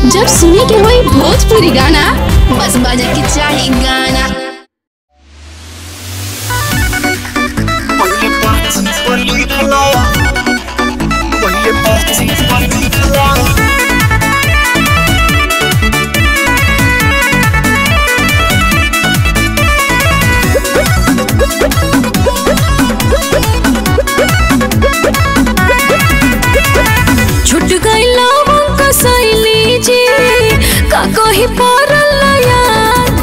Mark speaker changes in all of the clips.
Speaker 1: जब सुने के होई भोजपुरी गाना बस बजे के चाही गाना
Speaker 2: छुट गईला कसैली जी का कही पड़ल याद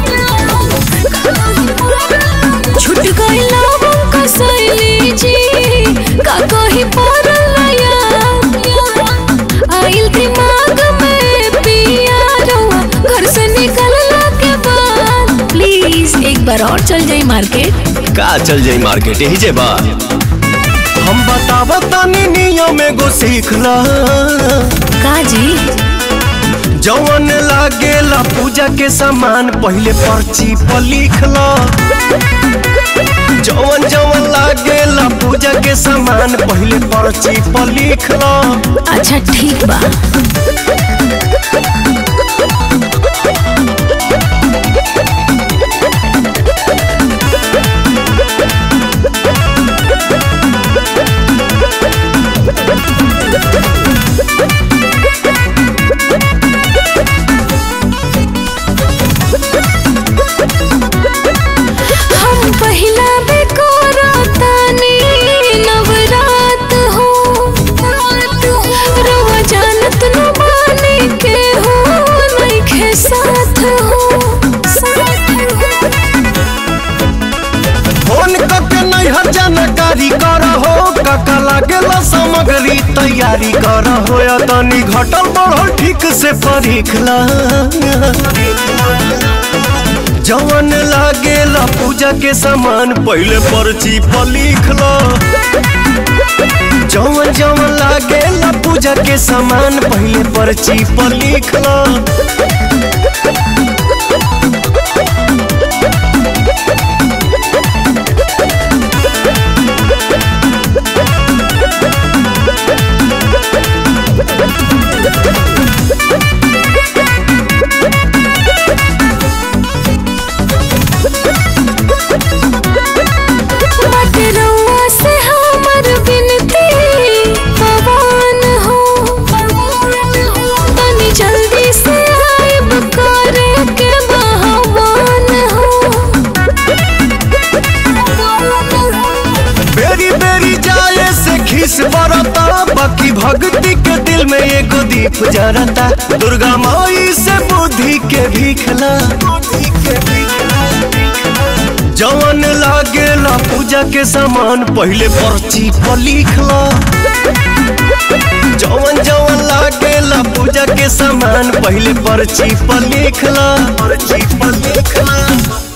Speaker 2: छुट गईला कसैली जी का कही पड़ल याद आइल दिमाग में पिया रहुआ घर से निकलला के बाद प्लीज एक बार और चल जाई मार्केट
Speaker 3: का चल जाई मार्केट यही जे बा
Speaker 4: हम बतावा तानी नियम एगो सीखला
Speaker 2: का जी
Speaker 4: जवन लागेला पूजा के सामान पहले पर्ची पर लिखला जवन जवन लागेला पूजा के सामान पहले पर्ची पर लिखला
Speaker 2: अच्छा ठीक बा हम पहिला बेकोरतानी नवरात हो रवा जानत न माने के हो नइखे साथ हो
Speaker 4: फोन करके नैहर जानकारी कर हो काका लागेला सामग्री तैयारी कर हो या तनी घटल बढ़ल ठीक से परीखला जवन लागेला पूजा के सामान पहले पर्ची पर लिखला जवन जवन लागेला पूजा के सामान पहले पर्ची पर लिखला
Speaker 2: बात रउआ से हमर बिनती पवन हो तनी जल्दी से आइब करे के बहवान हो
Speaker 4: बेरी बेरी जाए से खीस बरता बाकी भक्ति के दिल में एगो दीप जरता दुर्गा माई से बुद्धि के भीखला जवन लागेला पूजा के सामान पहले पर्ची पर लिखला जवन जवन लागेला पूजा के सामान पहले पर्ची पर लिखला पर्ची पर लिखला